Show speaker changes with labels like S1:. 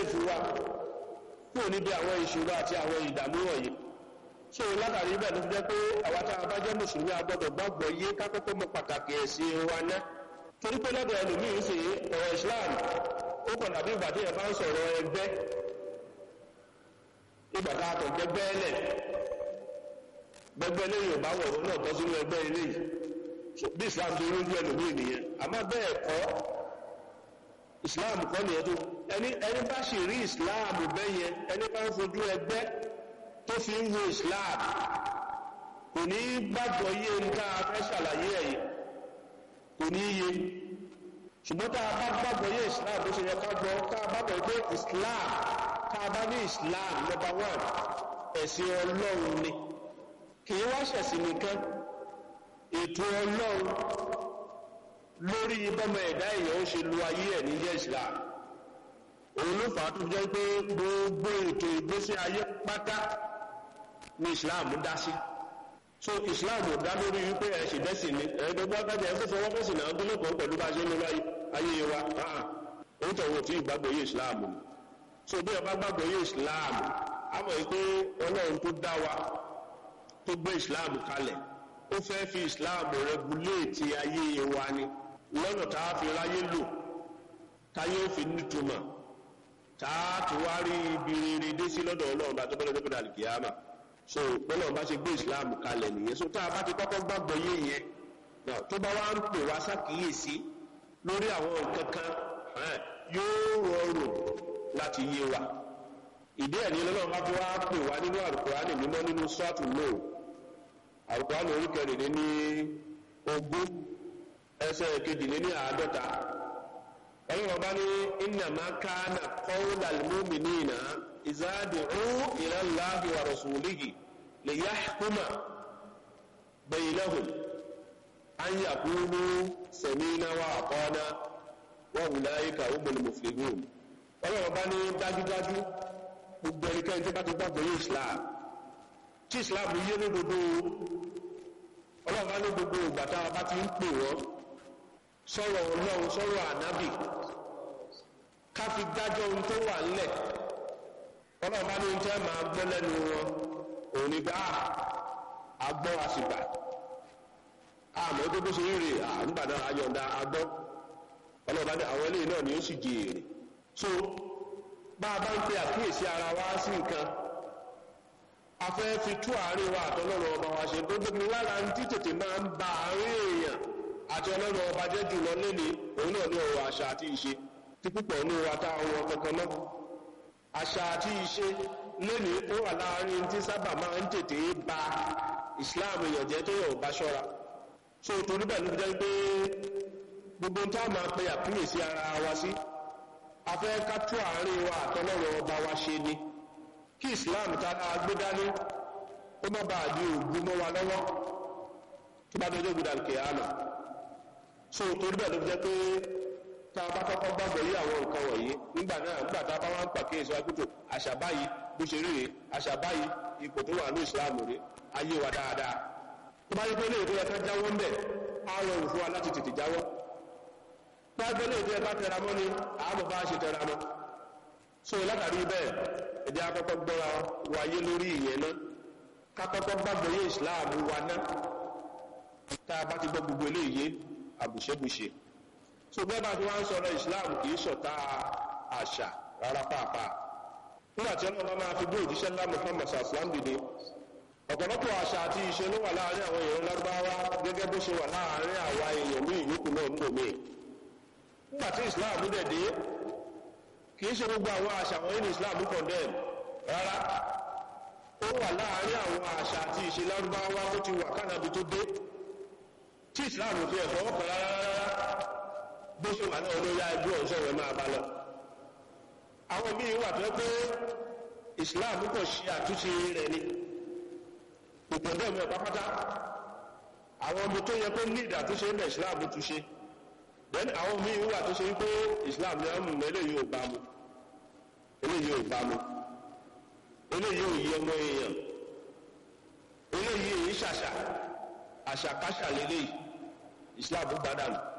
S1: sèfù wa kúrò níbi àwọn ìṣòro àti àwọn ìdààmú wọ̀nyí so látàrí bẹ́ẹ̀ ló fi jẹ́ pé àwa tá a bá jẹ́ mùsùlùmí a gbọ́dọ̀ gbàgbọ́ yé kákọ́kọ́ mọ pàtàkì ẹ̀sìn wa ná torí pé lọ́dọ̀ ẹlòmíín sì ọ̀rọ̀ Islam ó kàn dàbí ìgbà tí ẹ bá ń sọ̀rọ̀ ẹgbẹ́ ìgbà tá a kàn gbẹgbẹ́ lẹ̀ gbẹgbẹ́ lẹ́yìn ọ̀bá wọ̀rọ̀ náà tọ́ sínú ẹgbẹ́ eléyìí bí Islam tó lójú ẹlòmíín nìyẹn àmọ́ bẹ́ẹ̀ kọ́ Islam kọ́ nìyẹn tó ẹni ẹni bá sì rí Islam bẹ́yẹn ẹni bá ń fojú ẹgbẹ́ tó fi ń wo islam kò ní gbàgbọ́ yé nǹkan afẹ́ ṣàlàyé ẹ̀yìn kò ní yé ṣùgbọ́n tá a bá gbàgbọ́ yé islam bó ṣe yẹ ká gbọ́ tá a bá gbọ́ pé islam tá a bá ní islam number one ẹ̀sìn ọlọ́run ni kì í wá ṣẹ̀sìn nìkan ètò ọlọ́run lórí bọ́mọ ẹ̀dá èèyàn ó ṣe lu ayé ẹ̀ ní jẹ́ islam òun ló fà á tó jẹ́ pé gbogbo ètò ìgbésí ayé pátá ní islam dá sí so islam ò dá lórí wípé ẹ ṣì bẹ́sìn ni ẹ̀ẹ́dọ́gbọ́n akájà ẹ̀ fífọwọ́ bẹ́sìn náà tó lẹ́kọ̀ọ́ pẹ̀lú bá ṣe ń lọ ayé wa òun tọ̀wọ̀ tí ìgbàgbọ́ yé islam ni so bí ọba gbàgbọ́ yé islam á mọ̀ pé ọlọ́run tó dá wa tó gbé islam kalẹ̀ ó fẹ́ fi islam rẹguléètì ayé wa ni lọ́nà tá a fi ráyé lò táyé ó fi nítumọ̀ tààtù wá rí ibi rere dé sí lọ́dọ̀ ọlọ́run bá tó bọ́lẹ̀ tó bọ́lẹ̀ àlìkìyàmà so ọlọ́run bá ṣe gbé islam kalẹ̀ nìyẹn so tá a bá ti kọ́kọ́ gbàgbọ́ yé yẹn náà tó bá wá ń pè wá sákìyèsí lórí àwọn nǹkan kan yóò rọrùn láti yé wa ìdí ẹ̀ ní ọlọ́run bá fi wá pè wá nínú àlùkùránì mímọ́ nínú sọ́ọ̀tù lóò àlùkùránì orí kẹrìnlẹ́ ní ogún ẹsẹ̀ kejìlẹ́ ní àádọ́ta ọlọ́run bá ní innama kana qawlal mu'minina idha du'u ila Allahi wa rasulihi liyahkuma baynahum an yaqulu sami'na wa ata'na wa ulaika humul muflihun ọlọ́run bá ní dájúdájú gbogbo ẹnikẹ́ni tó bá ti gbàgbọ́ yé islam tí islam yé lódodo ọlọ́run bá ní gbogbo ìgbà tá a bá ti ń pè wọ́n sọ̀rọ̀ ọlọ́run sọ̀rọ̀ ànábì ká fi dájọ́ ohun tó wà ńlẹ̀ ọlọ́run bá ní ohun tẹ́ máa gbọ́ lẹ́nu wọn òun ni bá agbọ́ àsìgbà àmọ́ tó bó ṣe rí rè nígbà náà ayọ̀ǹda agbọ́ ọlọ́run bá ní àwọn eléyìí náà ni ó sì jèrè so bá a bá ń pe àkíyèsí ara wa sí nǹkan a fẹ́ fi tú àárín wa àtọ́lọ́run ọba wa ṣe tó gbé lára ń tí tètè máa ń ba àárín èèyàn àti ọlọ́run ọba jẹ́ jùlọ lẹ́ni òun náà ní ọ̀rọ̀ àṣà àti ìṣe tí púpọ̀ ní wa tá àwọn kankan mọ́ àṣà àti ìṣe lẹ́ni ó wà láàrin tí sábà máa ń tètè ba Islam èèyàn jẹ́ tó yọ̀ bá ṣọ́ra so torí bẹ́ẹ̀ ló fi jẹ́ pé gbogbo tá a máa pe àkíyèsí ara wa sí a fẹ́ ká tú àárín wa àtọ́lọ́run ọba wa ṣe ni kí Islam tá a gbé dání ó má bàa di ògùn mọ́ wa lọ́wọ́ tó bá dọjọ́ gbọdọ̀ kìámà so torí bẹ́ẹ̀ ló fi jẹ́ pé tá a bá kọ́kọ́ gbàgbọ́ yí àwọn nǹkan wọ̀nyí nígbà náà nígbà tá a bá wá ń pàkíyèsí wa kútó àṣà báyìí bó ṣe rí rè àṣà báyìí ipò tó wà ní Islam rè ayé wa dáadáa tó bá yẹ pé léèdè yẹ ká jáwọ́ ń bẹ̀ á rọrùn fún wa láti tètè jáwọ́ tó bá yẹ pé léèdè yẹ ká tẹra mọ́ ni àmọ́ bá ṣe tẹra mọ́ so látàrí bẹ́ẹ̀ ẹ̀jẹ̀ akọ́kọ́ gbọ́ra wáyé lórí ìyẹn náà ká kọ́kọ́ gbàgbọ́ yé Islam wa náà tá a bá ti gbọ́ gbogbo eléyìí àbùṣẹ́bùṣe so bẹ́ẹ̀ bá ti wá ń sọ̀rọ̀ Islam kì í ṣọ̀tá àṣà rárá pàápàá nígbà tí ọlọ́run máa fi gbé òjíṣẹ́ ńlá Muhammad sallam dìde ọ̀pọ̀lọpọ̀ àṣà àti ìṣe ló wà láàrin àwọn èèyàn lárúbáwá gẹ́gẹ́ bó ṣe wà láàrin àwa èèyàn ní ìyókù náà ń lòmí nígbà tí Islam dẹ̀ dé kì í ṣe gbogbo àwọn àṣà wọ̀nyí ní Islam condemn rárá ó wà láàrin àwọn àṣà àti ìṣe lárúbáwá tó ti wà kánàbí tó dé tí Islam fi ẹ̀fọ́ ọkọ̀ rárá bó ṣe wà náà olóyá ẹgbẹ́ ọ̀ṣọ́ rẹ̀ máa bá lọ àwọn míì wà tó pé Islam kò ṣe àtúnṣe rẹ̀ ni ìpọ̀dọ̀ mi pápátá àwọn ọmọ tó yẹ pé ní ìdàtúnṣe ń bẹ̀ Islam túnṣe then àwọn míì wà tó ṣe pé Islam ní ọmọ eléyìí ò bá mu eléyìí ò bá mu eléyìí ò yí ọmọ èèyàn eléyìí èyí ṣàṣà àṣàkáṣà lélẹ́yìí Islam gbádànù